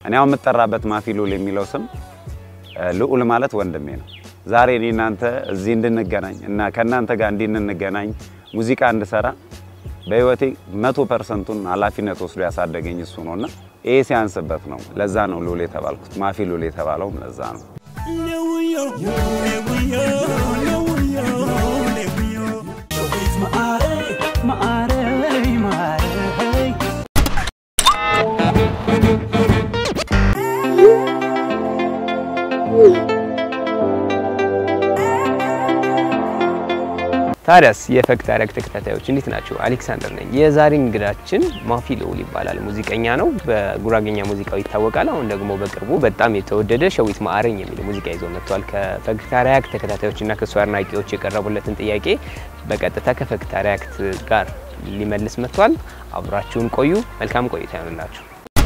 እኔ አሁን የምጠራበት ማፊ ሉል የሚለው ስም ልዑል ማለት ወንድሜ ነው። ዛሬ እኔ እናንተ እዚህ እንድንገናኝ እና ከእናንተ ጋር እንዲህ እንድንገናኝ ሙዚቃ እንድሰራ በህይወቴ መቶ ፐርሰንቱን ኃላፊነት ወስዶ ያሳደገኝ እሱ ነው እና ይሄ ሲያንስበት ነው። ለዛ ነው ሉል የተባልኩት። ማፊ ሉል የተባለውም ለዛ ነው። ታዲያስ የፈክት አረግ ተከታታዮች እንዴት ናቸው? አሌክሳንደር ነኝ። የዛሬ እንግዳችን ማፊ ልዑል ይባላል። ሙዚቀኛ ነው። በጉራጌኛ ሙዚቃው ይታወቃል። አሁን ደግሞ በቅርቡ በጣም የተወደደ ሸዊት ማዕረኝ የሚል ሙዚቃ ይዞ መጥቷል። ከፈክታ ሪያክት ተከታታዮችና ከእሱ አድናቂዎች የቀረቡለትን ጥያቄ በቀጥታ ከፈክታ ሪያክት ጋር ሊመልስ መጥቷል። አብራችሁን ቆዩ። መልካም ቆይታ ይሆንላችሁ።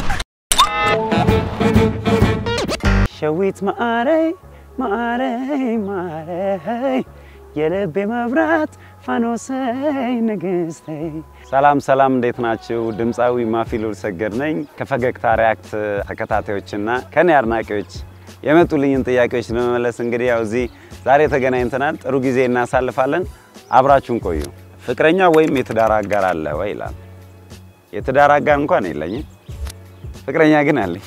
ሸዊት ማዕረይ ማዕረይ ማዕረይ የልቤ መብራት ፋኖሰይ ንግስተይ። ሰላም ሰላም፣ እንዴት ናችሁ? ድምፃዊ ማፊ ሉል ሰገድ ነኝ። ከፈገግታ ሪያክት ተከታታዮችና ከኔ አድናቂዎች የመጡልኝን ጥያቄዎች ለመመለስ እንግዲህ ያው እዚህ ዛሬ ተገናኝተናል። ጥሩ ጊዜ እናሳልፋለን። አብራችሁን ቆዩ። ፍቅረኛ ወይም የትዳር አጋር አለ ወይ ይላል። የትዳር አጋር እንኳን የለኝም፣ ፍቅረኛ ግን አለኝ።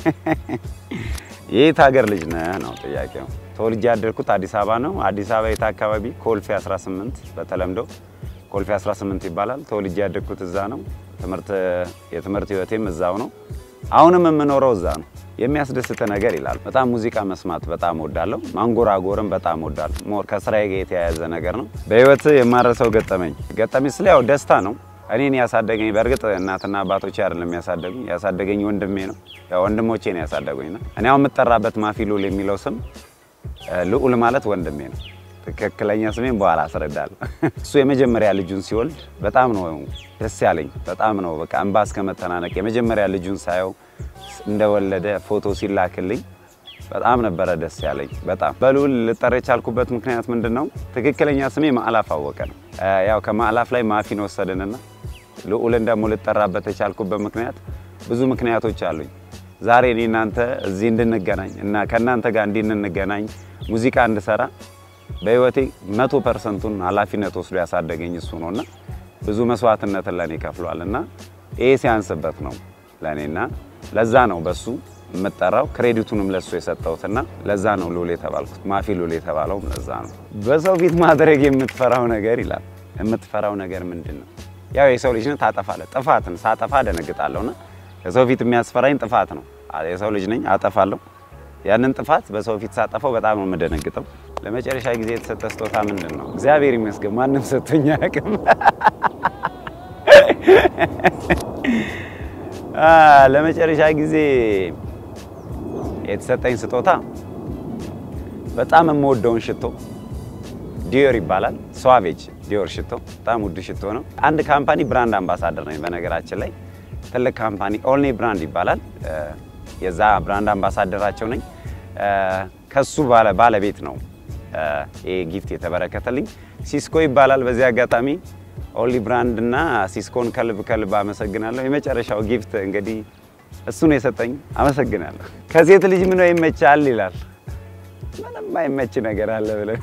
የት ሀገር ልጅ ነህ ነው ጥያቄው። ተወልጄ ያደርኩት አዲስ አበባ ነው። አዲስ አበባ የት አካባቢ? ኮልፌ 18 በተለምዶ ኮልፌ 18 ይባላል። ተወልጄ ያደርኩት እዛ ነው። ትምህርት የትምህርት ህይወቴም እዛው ነው። አሁንም የምኖረው እዛ ነው። የሚያስደስት ነገር ይላል። በጣም ሙዚቃ መስማት በጣም ወዳለሁ። ማንጎራጎርም በጣም ወዳለሁ። ሞር ከስራዬ ጋር የተያያዘ ነገር ነው። በህይወት የማረሰው ገጠመኝ ገጠመኝ ስለ ያው ደስታ ነው። እኔን ያሳደገኝ በእርግጥ እናትና አባቶቼ አይደለም ያሳደጉኝ፣ ያሳደገኝ ወንድሜ ነው። ያው ወንድሞቼ ነው ያሳደጉኝ። ነው እኔ አሁን የምጠራበት ማፊ ሉል የሚለው ስም ልዑል ማለት ወንድሜ ነው። ትክክለኛ ስሜን በኋላ አስረዳለሁ። እሱ የመጀመሪያ ልጁን ሲወልድ በጣም ነው ደስ ያለኝ። በጣም ነው በቃ እንባ እስከ መተናነቅ። የመጀመሪያ ልጁን ሳየው እንደወለደ ፎቶ ሲላክልኝ በጣም ነበረ ደስ ያለኝ። በጣም በልዑል ልጠራ የቻልኩበት ምክንያት ምንድን ነው? ትክክለኛ ስሜ ማዕላፍ አወቀ ነው። ያው ከማዕላፍ ላይ ማፊን ወሰድንና ልዑልን ደግሞ ልጠራበት የቻልኩበት ምክንያት ብዙ ምክንያቶች አሉኝ። ዛሬ እኔ እናንተ እዚህ እንድንገናኝ እና ከእናንተ ጋር እንዲህ እንድንገናኝ ሙዚቃ እንድሰራ በህይወቴ መቶ ፐርሰንቱን ኃላፊነት ወስዶ ያሳደገኝ እሱ ነው እና ብዙ መስዋዕትነትን ለእኔ ከፍሏል እና ይሄ ሲያንስበት ነው ለእኔና ለዛ ነው በሱ የምጠራው ክሬዲቱንም ለሱ የሰጠሁትና ለዛ ነው ሉል የተባልኩት። ማፊ ሉል የተባለውም ለዛ ነው። በሰው ፊት ማድረግ የምትፈራው ነገር ይላል። የምትፈራው ነገር ምንድን ነው? ያው የሰው ልጅ ነህ፣ ታጠፋለህ። ጥፋትን ሳጠፋ ደነግጣለሁና የሰው ፊት የሚያስፈራኝ ጥፋት ነው። የሰው ልጅ ነኝ፣ አጠፋለሁ። ያንን ጥፋት በሰው ፊት ሳጠፋው በጣም ነው የምደነግጠው። ለመጨረሻ ጊዜ የተሰጠ ስጦታ ምንድን ነው? እግዚአብሔር ይመስገን ማንም ሰጥቶኝ አያውቅም። ለመጨረሻ ጊዜ የተሰጠኝ ስጦታ በጣም የምወደውን ሽቶ ዲዮር ይባላል። ስዋቬጅ ዲዮር ሽቶ በጣም ውድ ሽቶ ነው። አንድ ካምፓኒ ብራንድ አምባሳደር ነኝ። በነገራችን ላይ ትልቅ ካምፓኒ ኦልኔ ብራንድ ይባላል። የዛ ብራንድ አምባሳደራቸው ነኝ። ከሱ ባለቤት ነው ይሄ ጊፍት የተበረከተልኝ። ሲስኮ ይባላል። በዚህ አጋጣሚ ኦንሊ ብራንድ እና ሲስኮን ከልብ ከልብ አመሰግናለሁ። የመጨረሻው ጊፍት እንግዲህ እሱ ነው የሰጠኝ። አመሰግናለሁ። ከሴት ልጅ ምን ይመቻል ይላል። ምንም አይመች ነገር አለ ብለን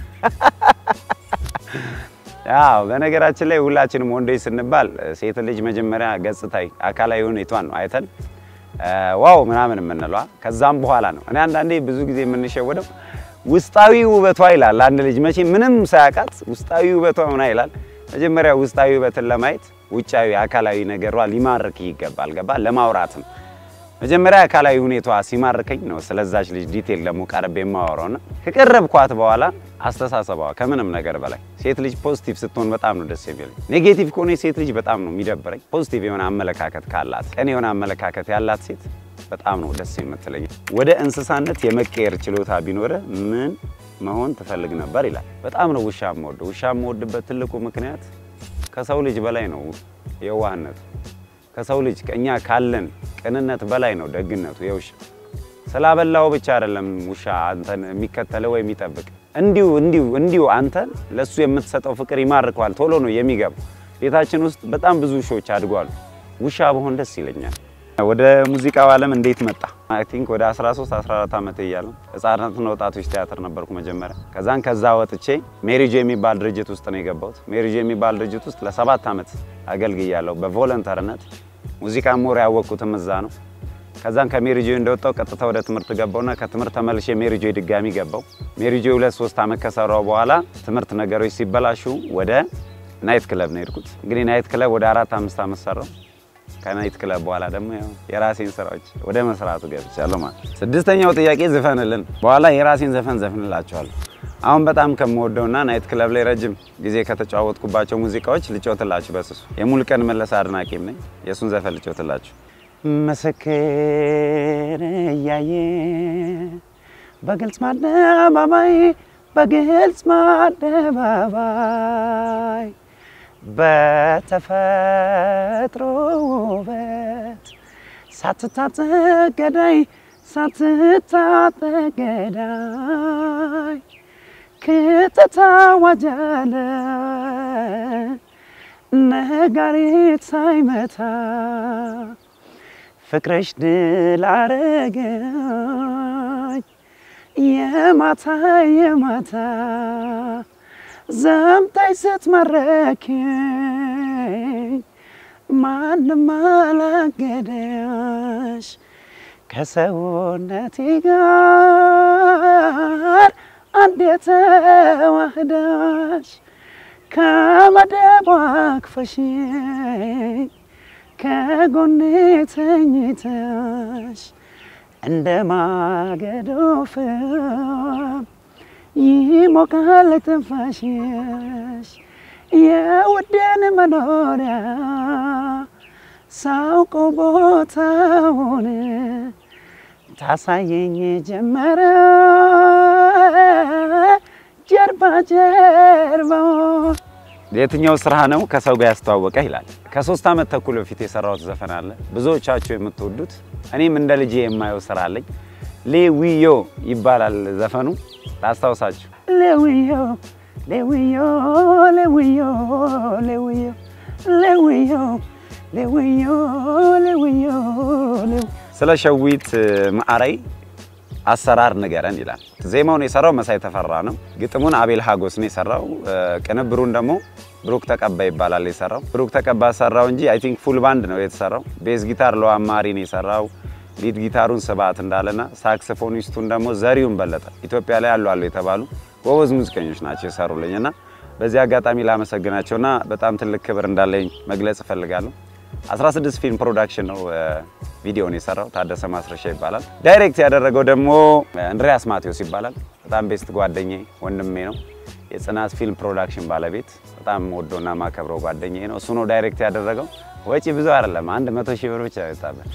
ያው በነገራችን ላይ ሁላችንም ወንዶች ስንባል ሴት ልጅ መጀመሪያ ገጽታዊ አካላዊ ሁኔቷን ነው አይተን ዋው ምናምን የምንለዋ ከዛም በኋላ ነው። እኔ አንዳንዴ ብዙ ጊዜ የምንሸወደው ውስጣዊ ውበቷ ይላል። አንድ ልጅ መቼ ምንም ሳያውቃት ውስጣዊ ውበቷ ሆና ይላል። መጀመሪያ ውስጣዊ ውበትን ለማየት ውጫዊ አካላዊ ነገሯ ሊማርክ ይገባል። ገባ ለማውራትም መጀመሪያ አካላዊ ሁኔቷ ሲማርከኝ ነው ስለዛች ልጅ ዲቴል ደግሞ ቀርቤ የማወራውና ከቀረብኳት በኋላ አስተሳሰቧ ከምንም ነገር በላይ ሴት ልጅ ፖዚቲቭ ስትሆን በጣም ነው ደስ የሚለኝ። ኔጌቲቭ ከሆነ ሴት ልጅ በጣም ነው የሚደብረኝ። ፖዚቲቭ የሆነ አመለካከት ካላት፣ ቀን የሆነ አመለካከት ያላት ሴት በጣም ነው ደስ የምትለኝ። ወደ እንስሳነት የመቀየር ችሎታ ቢኖረ ምን መሆን ትፈልግ ነበር ይላል። በጣም ነው ውሻ የምወደው። ውሻ የምወድበት ትልቁ ምክንያት ከሰው ልጅ በላይ ነው የዋህነቱ። ከሰው ልጅ እኛ ካለን ቅንነት በላይ ነው ደግነቱ። የውሻ ስላበላው ብቻ አይደለም ውሻ አንተን የሚከተለው ወይ የሚጠብቅ እንዲሁ እንዲሁ እንዲሁ አንተን ለሱ የምትሰጠው ፍቅር ይማርከዋል። ቶሎ ነው የሚገባው። ቤታችን ውስጥ በጣም ብዙ ውሾች አድጓሉ። ውሻ በሆን ደስ ይለኛል። ወደ ሙዚቃው ዓለም እንዴት መጣ? አይ ቲንክ ወደ 13 14 ዓመት እያለሁ ህጻናትና ወጣቶች ቲያትር ነበርኩ መጀመሪያ። ከዛን ከዛ ወጥቼ ሜሪጆ የሚባል ድርጅት ውስጥ ነው የገባሁት። ሜሪጆ የሚባል ድርጅት ውስጥ ለሰባት ዓመት አገልግያለሁ በቮለንተርነት። ሙዚቃ ሞር ያወቅኩትም እዛ ነው። ከዛን ከሜሪጆ እንደወጣው ቀጥታ ወደ ትምህርት ገባውና ከትምህርት ተመልሼ ሜሪጆ ድጋሚ ገባው። ሜሪጆ ሁለት ሶስት ዓመት ከሰራው በኋላ ትምህርት ነገሮች ሲበላሹ ወደ ናይት ክለብ ነው የሄድኩት። እንግዲህ ናይት ክለብ ወደ አራት አምስት ዓመት ሰራው። ከናይት ክለብ በኋላ ደግሞ ያው የራሴን ስራዎች ወደ መስራቱ ገብቻለሁ ማለት ነው። ስድስተኛው ጥያቄ ዝፈንልን። በኋላ የራሴን ዘፈን ዘፍንላቸዋለሁ። አሁን በጣም ከምወደውና ናይት ክለብ ላይ ረጅም ጊዜ ከተጫወትኩባቸው ሙዚቃዎች ልጮትላችሁ በስሱ የሙሉቀን መለሰ አድናቂም ነኝ። የእሱን ዘፈን ልጮትላችሁ። ምስክር እያየ በግልጽ ማደባባይ በግልጽ ማደባባይ በተፈጥሮ ውበት ሳትታጠቅ ገዳይ ሳትታጠቅ ገዳይ ክትታወጃለ ነጋሪት ሳይመታ ፍቅረሽ ድል አረገኝ የማታ የማታ ዘምታይ ስትመረኪኝ ማንም አላገደሽ ከሰውነቴ ጋር አንድ የተዋህዳሽ ከመደቧ አቅፈሽኝ ከጎኔ ተኝተሽ እንደ ማገዶ ፍም ይሞቃል ትንፋሽሽ የውዴን መኖሪያ ሳውቀው ቦታውን ታሳየኝ ጀመረ ጀርባ ጀርባውን የትኛው ስራ ነው ከሰው ጋር ያስተዋወቀ ይላል። ከሶስት ዓመት ተኩል በፊት የሰራሁት ዘፈን አለ ብዙዎቻችሁ የምትወዱት እኔም እንደ ልጄ የማየው ስራ አለኝ። ሌዊዮ ይባላል ዘፈኑ። ላስታውሳችሁ። ሌዊዮ ሌዊዮ ሌዊዮ ሌዊዮ ሌዊዮ ሌዊዮ ሌዊዮ ስለ ሸዊት ማዕረይ አሰራር ንገረን ይላል። ዜማውን የሰራው መሳይ ተፈራ ነው። ግጥሙን አቤል ሀጎስ ነው የሰራው። ቅንብሩን ደግሞ ብሩክ ተቀባ ይባላል የሰራው። ብሩክ ተቀባ ሰራው እንጂ አይ ቲንክ ፉል ባንድ ነው የተሰራው። ቤዝ ጊታር ለዋማሪ ነው የሰራው። ሊድ ጊታሩን ስብሐት እንዳለና ሳክስፎኒስቱን ደግሞ ዘሪሁን በለጠ ኢትዮጵያ ላይ ያሉ አሉ የተባሉ ጎበዝ ሙዚቀኞች ናቸው የሰሩልኝ እና በዚህ አጋጣሚ ላመሰግናቸውና በጣም ትልቅ ክብር እንዳለኝ መግለጽ እፈልጋለሁ። 16 ፊልም ፕሮዳክሽን ነው ቪዲዮን የሰራው። ታደሰ ማስረሻ ይባላል። ዳይሬክት ያደረገው ደግሞ እንድሪያስ ማቴዎስ ይባላል። በጣም ቤስት ጓደኛዬ ወንድሜ ነው። የጽናት ፊልም ፕሮዳክሽን ባለቤት በጣም ወዶና ማከብረው ጓደኛዬ ነው። እሱ ነው ዳይሬክት ያደረገው። ወጪ ብዙ አይደለም፣ አንድ መቶ ሺህ ብር ብቻ ያወጣበት።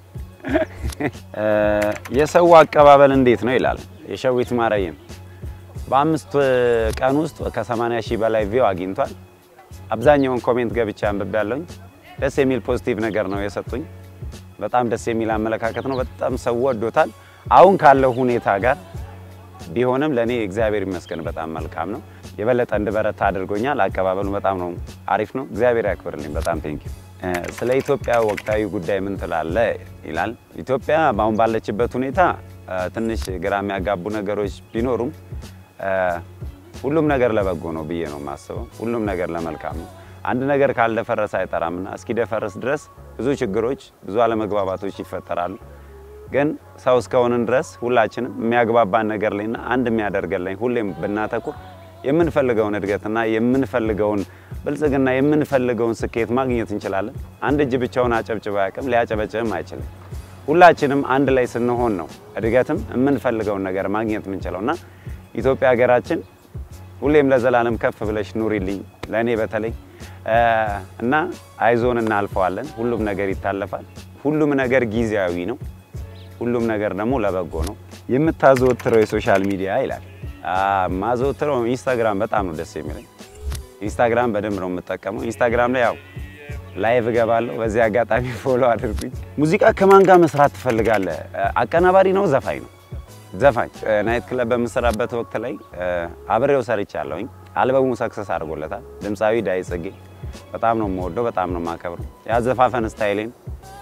የሰው አቀባበል እንዴት ነው ይላል የሸዊት ማረይም በአምስት ቀን ውስጥ ከ80 ሺህ በላይ ቪው አግኝቷል። አብዛኛውን ኮሜንት ገብቼ አንብቤ ያለሁኝ ደስ የሚል ፖዚቲቭ ነገር ነው የሰጡኝ። በጣም ደስ የሚል አመለካከት ነው። በጣም ሰው ወዶታል። አሁን ካለው ሁኔታ ጋር ቢሆንም ለእኔ እግዚአብሔር ይመስገን በጣም መልካም ነው። የበለጠ እንድበረታ አድርጎኛል። አቀባበሉ በጣም ነው አሪፍ ነው። እግዚአብሔር ያክብርልኝ። በጣም ቴንኪ። ስለ ኢትዮጵያ ወቅታዊ ጉዳይ ምን ትላለ ይላል። ኢትዮጵያ አሁን ባለችበት ሁኔታ ትንሽ ግራ የሚያጋቡ ነገሮች ቢኖሩም ሁሉም ነገር ለበጎ ነው ብዬ ነው የማስበው። ሁሉም ነገር ለመልካም ነው። አንድ ነገር ካልደፈረሰ አይጠራምና እስኪደፈርስ ድረስ ብዙ ችግሮች፣ ብዙ አለመግባባቶች ይፈጠራሉ። ግን ሰው እስከሆንን ድረስ ሁላችንም የሚያግባባን ነገር ላይና አንድ የሚያደርገን ላይ ሁሌም ብናተኩር የምንፈልገውን እድገትና የምንፈልገውን ብልጽግና የምንፈልገውን ስኬት ማግኘት እንችላለን። አንድ እጅ ብቻውን አጨብጭቦ አያውቅም፣ ሊያጨበጭብም አይችልም። ሁላችንም አንድ ላይ ስንሆን ነው እድገትም የምንፈልገውን ነገር ማግኘት የምንችለው እና ኢትዮጵያ ሀገራችን ሁሌም ለዘላለም ከፍ ብለሽ ኑሪልኝ ለእኔ በተለይ እና አይዞን እናልፈዋለን። ሁሉም ነገር ይታለፋል። ሁሉም ነገር ጊዜያዊ ነው። ሁሉም ነገር ደግሞ ለበጎ ነው። የምታዘወትረው የሶሻል ሚዲያ ይላል። ማዘወትረው ኢንስታግራም በጣም ነው ደስ የሚለኝ። ኢንስታግራም በደንብ ነው የምጠቀመው። ኢንስታግራም ላይ ያው ላይቭ እገባለሁ። በዚህ አጋጣሚ ፎሎ አድርጉኝ። ሙዚቃ ከማን ጋር መስራት ትፈልጋለህ? አቀናባሪ ነው ዘፋኝ ነው? ዘፋኝ ናይት ክለብ በምሰራበት ወቅት ላይ አብሬው ሰርቻለሁኝ። አልበሙ ሰክሰስ አድርጎለታል። ድምፃዊ ዳይ ጽጌ በጣም ነው የምወደው፣ በጣም ነው የማከብረው። ያዘፋፈን ስታይሌን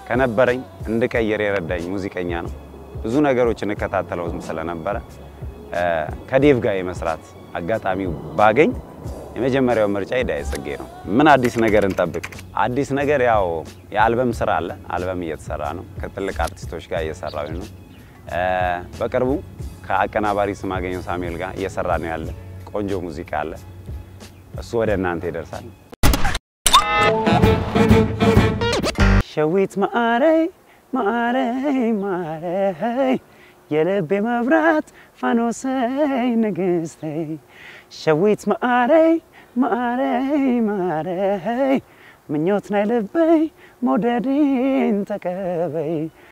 ከነበረኝ እንድቀይር የረዳኝ ሙዚቀኛ ነው። ብዙ ነገሮች እንከታተለው ስለነበረ ከዴቭ ጋር የመስራት አጋጣሚው ባገኝ የመጀመሪያው ምርጫ ዳዊት ጽጌ ነው። ምን አዲስ ነገር እንጠብቅ? አዲስ ነገር ያው የአልበም ስራ አለ። አልበም እየተሰራ ነው። ከትልቅ አርቲስቶች ጋር እየሰራው ነው። በቅርቡ ከአቀናባሪ ስማገኘው ሳሙኤል ጋር እየሰራ ነው ያለ ቆንጆ ሙዚቃ አለ። እሱ ወደ እናንተ ይደርሳል። ሸዊት ማረይ ማረይ ማረይ የልቤ መብራት ፋኖሰይ ንግስተይ ሸዊት ማረይ ማረይ ማረይ ምኞት ናይ ልበይ መውደድን ተቀበይ።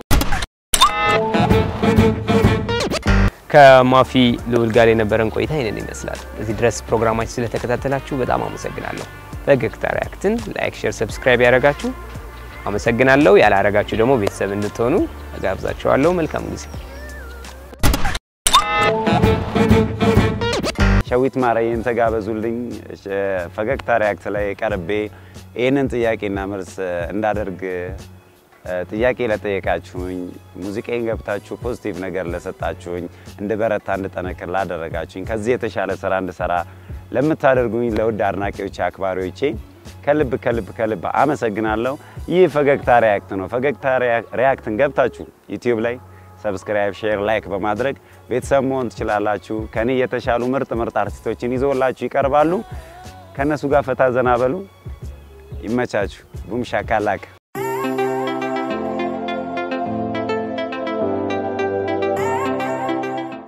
ከማፊ ልዑል ጋር የነበረን ቆይታ ይህንን ይመስላል። እዚህ ድረስ ፕሮግራማችን ስለተከታተላችሁ በጣም አመሰግናለሁ። ፈገግታ ሪያክትን ላይክ፣ ሼር፣ ሰብስክራይብ ያደረጋችሁ አመሰግናለሁ። ያላረጋችሁ ደግሞ ቤተሰብ እንድትሆኑ እጋብዛችኋለሁ። መልካም ጊዜ። ሸዊት ማረይን ተጋበዙልኝ። ፈገግታ ሪያክት ላይ ቀርቤ ይህንን ጥያቄና መልስ እንዳደርግ ጥያቄ ለጠየቃችሁኝ፣ ሙዚቃን ገብታችሁ ፖዚቲቭ ነገር ለሰጣችሁኝ፣ እንድበረታ እንድጠነክር ላደረጋችሁኝ፣ ከዚህ የተሻለ ስራ እንድሰራ ለምታደርጉኝ ለውድ አድናቂዎች አክባሪዎቼ ከልብ ከልብ ከልብ አመሰግናለሁ። ይህ ፈገግታ ሪያክት ነው። ፈገግታ ሪያክትን ገብታችሁ ዩቲዩብ ላይ ሰብስክራይብ፣ ሼር፣ ላይክ በማድረግ ቤተሰብ መሆን ትችላላችሁ። ከኔ የተሻሉ ምርጥ ምርጥ አርቲስቶችን ይዘውላችሁ ይቀርባሉ። ከእነሱ ጋር ፈታ ዘና በሉ። ይመቻችሁ። ቡም ሻካላክ